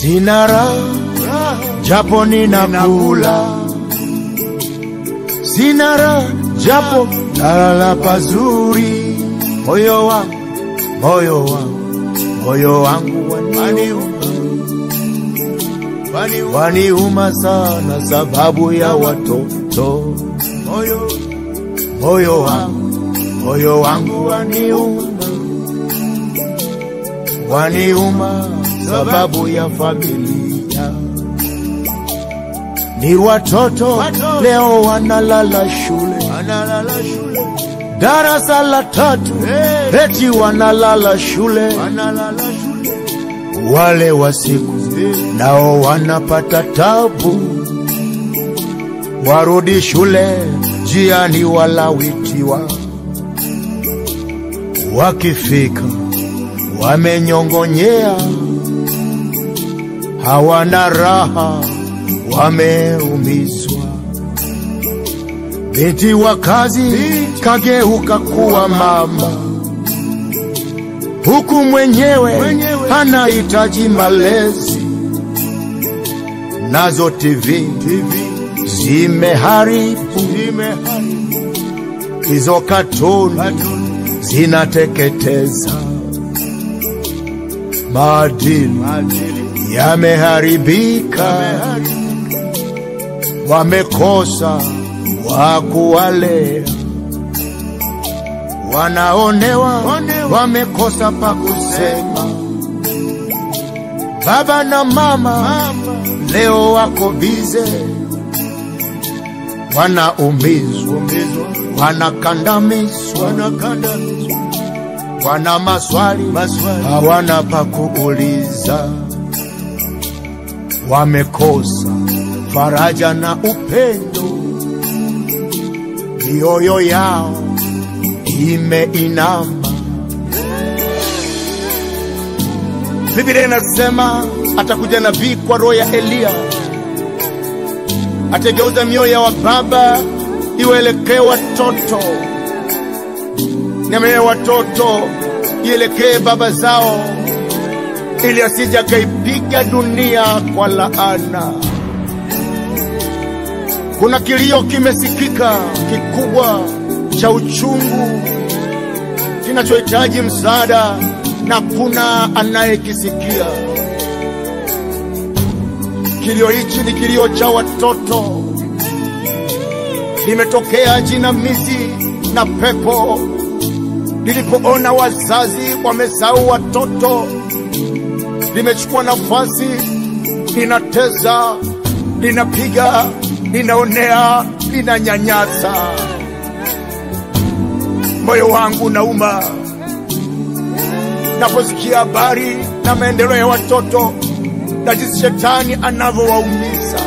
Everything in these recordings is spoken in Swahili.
Sina raha japo ninakula, sina raha japo nalala pazuri. Moyo wangu, moyo wangu, moyo wangu waniuma, waniuma sana sababu ya watoto. Moyo, moyo wangu, moyo wangu waniuma, waniuma sababu ya familia. Ni watoto leo wanalala shule, darasa la tatu, eti wanalala shule. Wale wa siku nao wanapata tabu, warudi shule jiani walawitiwa, wakifika wamenyongonyea, hawana raha, wameumizwa. Binti wa kazi kageuka kuwa mama, huku mwenyewe anahitaji malezi, nazo TV zimeharibu hizo katuni zinateketeza maadili yameharibika, wamekosa wa kuwalea, wanaonewa, wamekosa pa kusema. Baba na mama leo wako bize, wanaumizwa, wanakandamizwa, wana maswali, hawana pa kuuliza, wamekosa faraja na upendo, mioyo yao imeinama. Biblia inasema atakuja nabii kwa roho ya Eliya, atageuza mioyo ya wababa iwaelekee watoto na mioyo ya watoto ielekee baba zao, ili asija akaipiga dunia kwa laana. Kuna kilio kimesikika kikubwa cha uchungu kinachohitaji msaada na kuna anayekisikia. Kilio hichi ni kilio cha watoto, limetokea jinamizi na pepo lilipoona wazazi wamesahau watoto, limechukua nafasi, linateza, linapiga, linaonea, linanyanyasa. Moyo wangu unauma naposikia habari na maendeleo ya watoto na jinsi shetani anavyowaumiza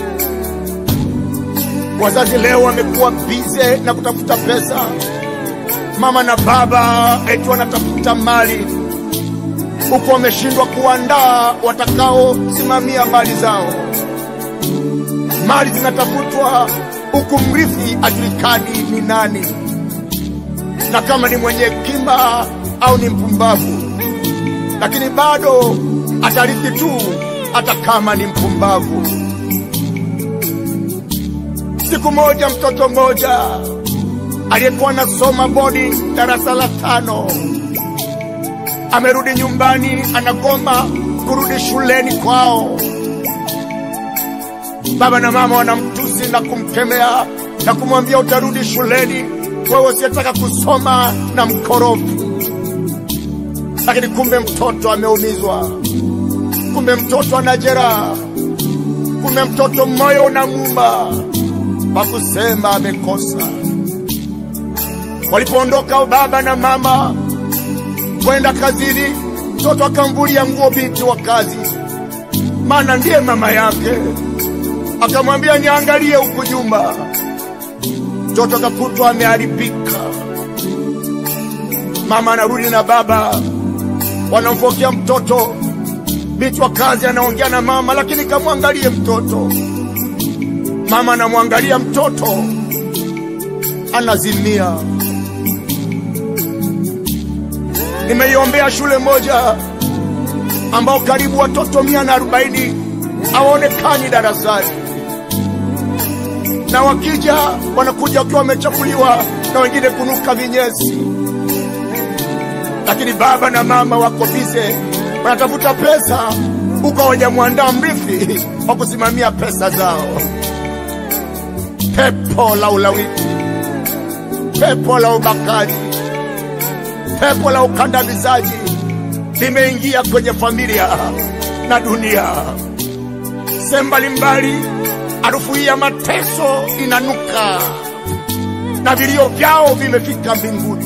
wazazi. Leo wamekuwa bize na kutafuta pesa, mama na baba eti wanatafuta mali, huku wameshindwa kuandaa watakaosimamia mali zao. Mali zinatafutwa huku mrithi ajulikani ni nani, na kama ni mwenye hekima au ni mpumbavu, lakini bado atarithi tu, hata kama ni mpumbavu. Siku moja mtoto mmoja aliyekuwa anasoma bodi darasa la tano amerudi nyumbani, anagoma kurudi shuleni kwao. Baba na mama wanamtusi na kumkemea na kumwambia, utarudi shuleni wewe usiyetaka kusoma na mkorofi lakini kumbe mtoto ameumizwa, kumbe mtoto ana jeraha, kumbe mtoto moyo unamuuma, pa kusema amekosa. Walipoondoka baba na mama kwenda kazini, mtoto akamvulia nguo binti wa kazi, maana ndiye mama yake, akamwambia niangalie huku nyuma. Mtoto akakutwa ameharibika. Mama anarudi na baba wanamfokea mtoto. Binti wa kazi anaongea na mama, lakini kamwangalie mtoto. Mama anamwangalia mtoto, anazimia. Nimeiombea shule moja ambao karibu watoto mia na arobaini hawaonekani darasani, na wakija wanakuja wakiwa wamechafuliwa na wengine kunuka vinyesi, lakini baba na mama wako bize, wanatafuta pesa huko, hawajamwandaa mrithi wa kusimamia pesa zao. Pepo la ulawiti, pepo la ubakaji, pepo la ukandamizaji limeingia kwenye familia na dunia sehemu mbalimbali. Harufu hii ya mateso inanuka na vilio vyao vimefika mbinguni.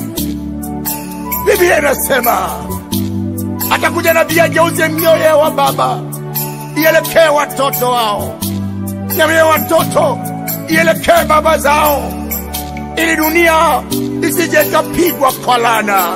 Biblia inasema atakuja nabii ageuze mioyo ya wa baba ielekee watoto wao na mioyo ya watoto ielekee baba zao, ili dunia isije ikapigwa kwa laana.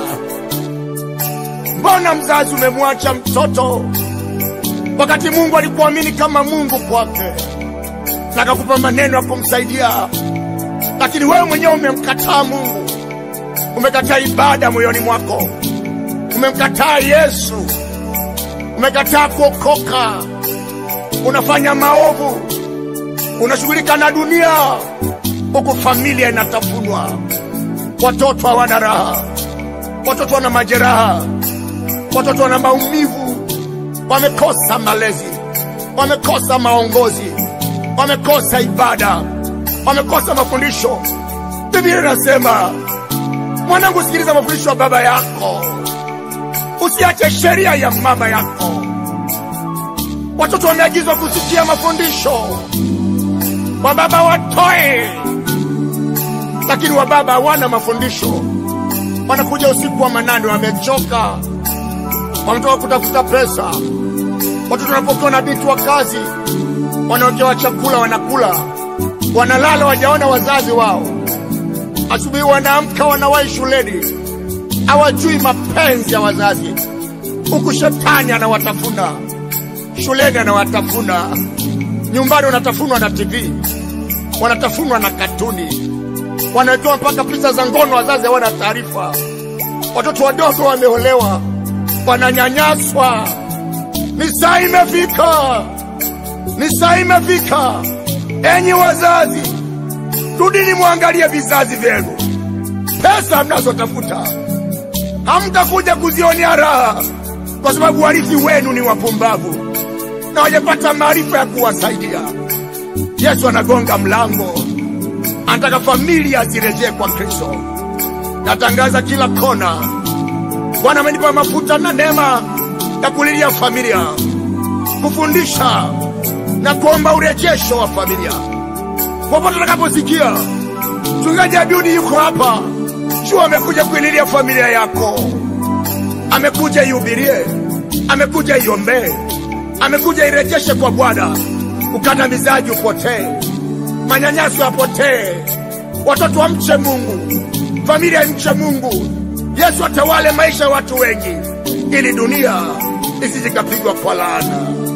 Mbona mzazi umemwacha mtoto wakati Mungu alikuamini kama Mungu kwake na akakupa maneno ya kumsaidia, lakini wewe mwenyewe umemkataa Mungu, umekataa ibada moyoni mwako, umemkataa Yesu, umekataa kuokoka, unafanya maovu, unashughulika na dunia, huku familia inatafunwa, watoto hawana raha, watoto wana majeraha, watoto wana maumivu, wamekosa malezi, wamekosa maongozi, wamekosa ibada, wamekosa mafundisho. Biblia inasema, mwanangu, sikiliza mafundisho ya baba yako, usiache sheria ya mama yako. Watoto wameagizwa kusikia mafundisho, wababa watoe, lakini wababa hawana mafundisho. Wanakuja usiku wa manane, wamechoka, wametoka kutafuta pesa. Watoto wanapokuwa na binti wa kazi, wanawekewa chakula, wanakula, wanalala, wajaona wazazi wao. Asubuhi wanaamka, wanawahi shuleni, hawajui mapenzi ya wazazi, huku shetani anawatafuna shuleni, anawatafuna nyumbani, wanatafunwa na TV, wanatafunwa na katuni, wanawekewa mpaka picha za ngono, wazazi hawana taarifa. Watoto wadogo wameolewa, wananyanyaswa. Ni saa imefika, ni saa imefika. Enyi wazazi, rudini mwangalie vizazi vyenu. Pesa mnazotafuta hamtakuja kuzionea raha, kwa sababu warithi wenu ni wapumbavu na wajapata maarifa ya kuwasaidia. Yesu anagonga mlango, anataka familia zirejee kwa Kristo. Natangaza kila kona, Bwana amenipa mafuta na neema ya kulilia familia, kufundisha na kuomba urejesho wa familia. Popote utakaposikia mchungaji Abiudi yuko hapa, jua amekuja kuililia familia yako, amekuja ihubirie, amekuja iombee, amekuja irejeshe kwa Bwana. Ukandamizaji upotee, manyanyaso yapotee, watoto wamche Mungu, familia imche Mungu. Yesu atawale maisha ya watu wengi, ili dunia isijikapigwa kwa laana.